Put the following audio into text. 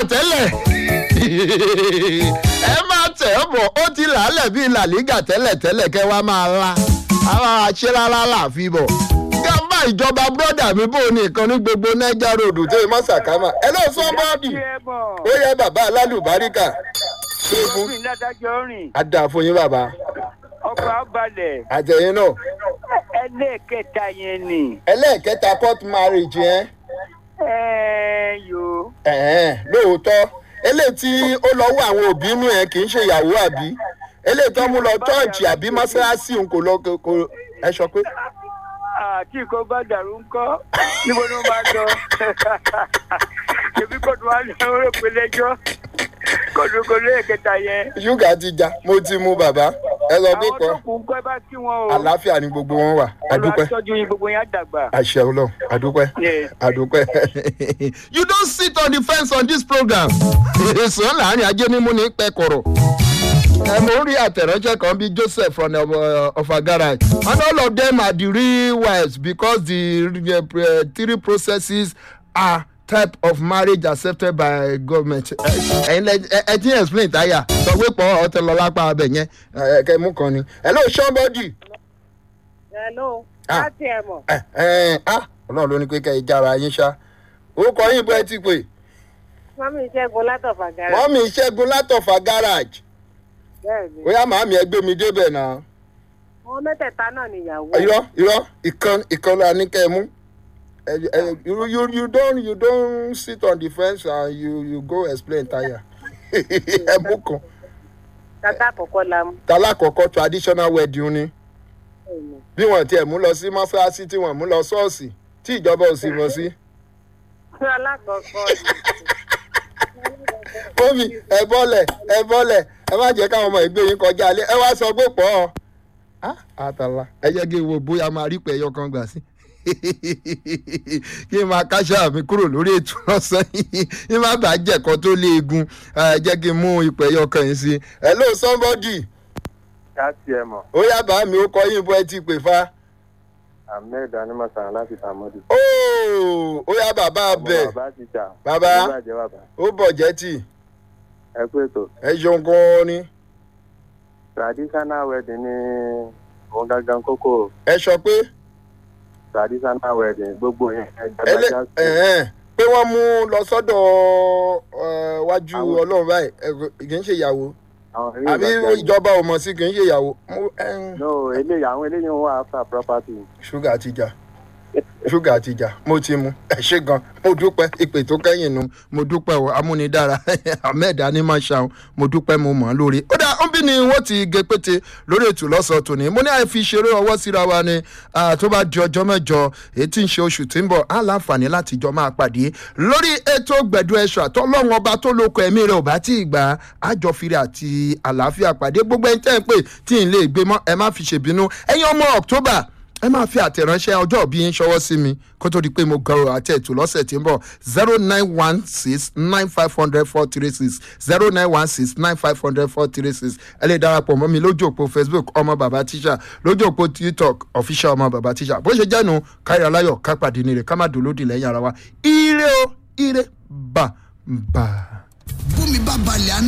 tẹ́lẹ̀ ẹ máa tẹ̀ ọ́ bọ̀ ó ti làálẹ̀ bíi làlígà tẹ́lẹ̀ tẹ́lẹ̀ kẹ́ wá máa la àwọn aṣẹ́rárá láàfin bọ̀ gàmbá ìjọba bọ́dà mi bò ní ìkan ní gbogbo niger road tó yẹ mọ́ sàkámà ẹ lọ sọ bọ́ọ̀dì ó yẹ bàbá alálùbáríkà tó fún òfin ládájọ́ rìn adà fún yín bàbá ọkọ̀ abalẹ̀ àtẹ̀yìn náà ẹlẹ́ẹ̀kẹta yẹn ni ẹlẹ́ẹ̀kẹta court marriage yẹn ẹ yo ẹ̀ẹ́n lóòótọ́ eléyìí tí ó lọ wọ àwọn òbí inú ẹ̀ kì í ṣe ìyàwó àbí eléyìí tó mú lọ chọ́ọ̀chì àbí mọ́ṣáláṣí òun kò lọ kò ẹ sọ pé àti nǹkan bá dàrú ńkọ́ níbo ni wọ́n máa lọ ṣèbí kóòtù wa lọ rò pé lẹ́jọ́ kóòtù kò lẹ́ẹ̀kẹta yẹn ṣúgà ti já mo ti mú bàbá ẹ sọ pé àwọn kọ́ tó kù ńkọ́ ẹ bá kí wọn o àlàáfíà ni gbogbo wọn wà adúpẹ́ olùwàtọ́jú yín gbogbo yẹn á dàgbà. àṣẹ ọlọ́run adúpẹ́ Yes. adúpẹ́. you don sit on the fence on this program èso láàrin ajé mímú ní pẹ́kọ̀rọ̀ ẹ mo rí àtẹ̀ránṣẹ́ kan bíi joseph from uh, ọ̀fà garage and all of them are the real wives because the uh, three processes are type of marriage accepted by government. ẹ̀yin lẹ ẹ ẹ ti explain táyà sọ pé pọ̀ ọ̀tẹ̀ lọ lápá abẹ yẹn ẹ kẹ́ mú kan ni. hello somebody. hello Ah. láti ẹ̀ mọ̀ ẹ ẹ ah ọlọ́run ló ní pé kẹ́ ẹ jára yín ṣá. orúkọ yín bọ́ ẹ ti pè. mọ́mí ìṣẹ́gun látọ̀fà gàrà wọ́n mi ṣẹ́gun látọ̀fà garage. bẹ́ẹ̀ ni bóyá màámi ẹ gbé mi débẹ̀ náà. àwọn mẹ́tẹ̀ẹ̀ta náà nìyàwó irọ́ irọ́ ìkan ìkan la ní kẹ́ ẹ mú. Ẹ- ẹ- you you you don you don sit on the fence and you you go explain tire. ẹ mú kan. tata àkọ́kọ́ la mú talákọ̀ọ́kọ́ traditional wedding ni bẹ́ẹ̀ ni. bí wọ́n tiẹ̀ mú lọ sí mọ́ṣáláṣí tí wọ́n mú lọ ṣọ́ọ̀ṣì tí ìjọba ò sì mọ̀ sí. fún alákọ̀ọ́kọ́ Mọ́mí ẹ bọ́lẹ̀ ẹ bọ́lẹ̀ ẹ má jẹ́ káwọn ọmọ ìgbé yín kọjá alẹ́ ẹ wá sọ pé pọ̀ ọ́. àtàlà ẹ jẹ́ kí n wo bóyá máa rí pẹ̀ ẹyọ kan gbà sí. kí n máa káṣá mi kúrò lórí ètò lọ́sàn yìí kí n má bàa jẹ̀kọ́ tó léegun ẹ jẹ́ kí n mú ipò ẹyọ kan yìí sí. hello somebody káàtì ẹ mọ̀ ó yá bá mi ó kọ yín bó ẹ ti pè fa. ahmed animasan láti tàmọ́dù. óò ó yá bàbá bẹ̀ bàbá ti jà. Bàbá. Ó bàjẹ́ bàbá. ó bọ̀ jẹ́ tì ẹ kú ètò. ẹ ṣeun gan-an ni traditional wedding ní òun gangan kókó ẹ sọ pé traditional wedding gbogbo yẹn ẹlẹ ẹgbẹ́ ẹhẹn pé wọ́n mú lọ sọ́dọ̀ ẹ, wájú Àwọn- ọlọ́run báyìí ẹ, kì í ṣe ìyàwó àwọn eré àbí ìgbàgbọ́ ìjọba ò mọ̀ sí kì í ṣe ìyàwó Mo- ẹn, no eléyìí àwọn eléyìí ń wá after property. ṣúgà ti jà ṣúgà ti jà mo ti mu ẹ ṣe gan mo dúpẹ́ ìpè tó kẹ́yìn nu mo dúpẹ́ o amúnidára ahmed animashaun mo dúpẹ́ mo mọ̀ ọ́ lórí. ó dà ń bí ni wọ́n ti gé pété lórí ètò lọ́sọ̀ọ́ tòní mo ní àìfi ṣeré ọwọ́ síra wa ni ah, tó bá di ọjọ́ mẹ́jọ èyí tí ń ṣe oṣù tí ń bọ̀ á láǹfààní láti jọ máa pàdé lórí ètò gbẹ̀dú ẹ̀ṣọ́ àtọ́lọ́run ọba tó lóko ẹ̀mí rẹ̀ ò bá tí ì gbà á jọ fìrì àti àlàáfíà pàdé gbogbo ẹni tẹ́ ń pè tí ì lè gbé mọ́ ẹ má fi ṣèbínú ẹ̀yin ọmọ october ẹ máa fi àtẹ̀ránṣẹ́ ọjọ́ òbí yín ṣọwọ́ sí mi kó tó di pé mo gọrọ àti ètò lọ́sẹ̀ tí ń bọ̀ zero nine one six nine five hundred four three six zero nine one six nine five hundred four three six ẹ lè darapọ̀ mọ́ mi lójú òpó facebook ọmọ bàbá tíṣà lójú òpó tiktok official ọmọ bàbá tíṣà bó ṣe jẹ́nu kárí aláyọ̀ ká pàdé ní rẹ̀ ká má dolódì lẹ́yìn ara wa ire o ire bà bà. bómi bá balẹ̀ á